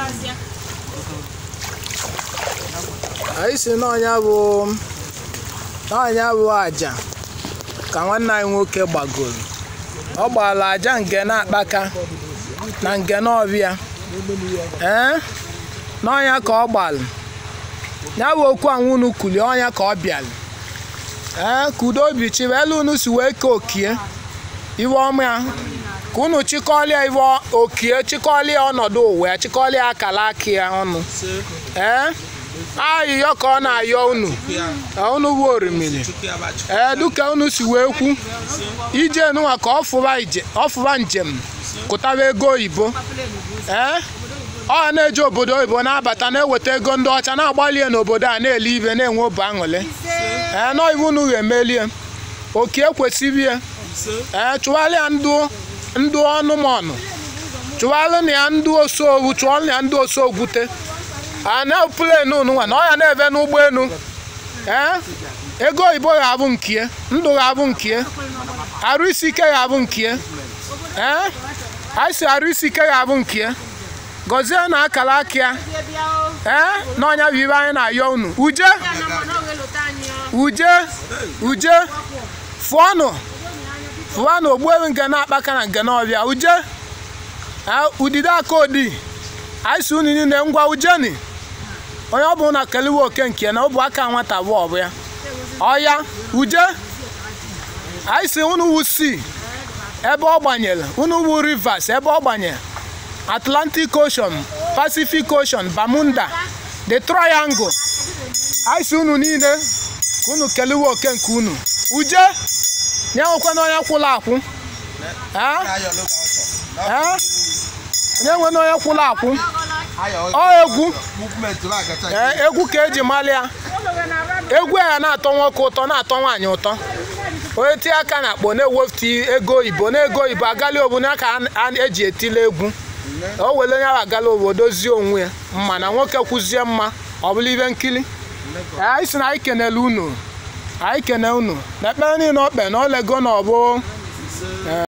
anyị si n'ọnya bụ n'ọnya bụ aja ka nwanne anyị nwoke gbagoro ọ gbara aja nke na-akpaka na nke n'ọbịa ee n'ọnya ka ọ gbalụ ya bụ okwu anwụ unu kulie ọnya ka ọ bịalụ ee ka udo obi chibe elu unu si wee ke okie iwe ọma ya ka unu chịkọlịa iwe okie chịkọlịa ọnọdụ ụwa ya chịkọlịa akala aka ya ọnụ ee ayịyọ ka ọ na-ayọ unu unu bụ orimiri ee duka unu si wee kwu ije nụnwa ka ọ fụba njem kụtaba ego oyibo ee ọ na-eje obodo oyibo na-abata na-eweta ego ndị ọcha na-agbalie n'obodo a na-ele ibe na-enwe obi aṅụrị ee nọive unu ga-emelie oke kwesịrị ya ee chụgharịa ndụ ndụ ọnụmọnụ chụgharị ya ndụ osowu chụọ ya ndụ osogwute a na plenu nwa na ọ ya na-ebe n'ụgbọelu ee ego oyibo ga-abụ nkie ndụ ga-abụ nkie arụ isi ike ga-abụ nkie ee anyị si arụ isi ike ga-abụ nkie gọzie na akara aka ya ee n'ọnya bụ ibe anyị na-ayọ unu uje uje uje fụọnụ fụọnụ ogbuewu nke na-akpaka na nke n'ọbịa uje udide aka odi anyị si unu niile ngwa ujeni onye ọ bụrụ na keliwe oke nke na ọ bụ aka nwata bụ ọbụ ya ọya uje anyị si unu wusi ebe ọ gbanyere unu wu rivers ebe ọ gbanyere atlantic ocean pacific ocean bermuda the triangle anyị si unu niile ka unu keliwe oke nke unu uje nye nwekwa na onye kwụrụ akwụ onye nwe na onye kwụrụ akwụ ọ egwu egwu ka eji mali ya egwu a ya na-atọ nwoke ụtọ na-atọ nwaanyị ụtọ onye tie aka na akpọ na-ewepụta ego oyibo na ego oyibo agali obodo ka a eji etile egwu o were onye ahụ agala obodo dozie onwe ya mma na nwoke kwụzie mma ọ bụla ibe nkiri anyị si na anyị kenele unu anyị kene unu na ekpere niile okpe na olego na ọbụ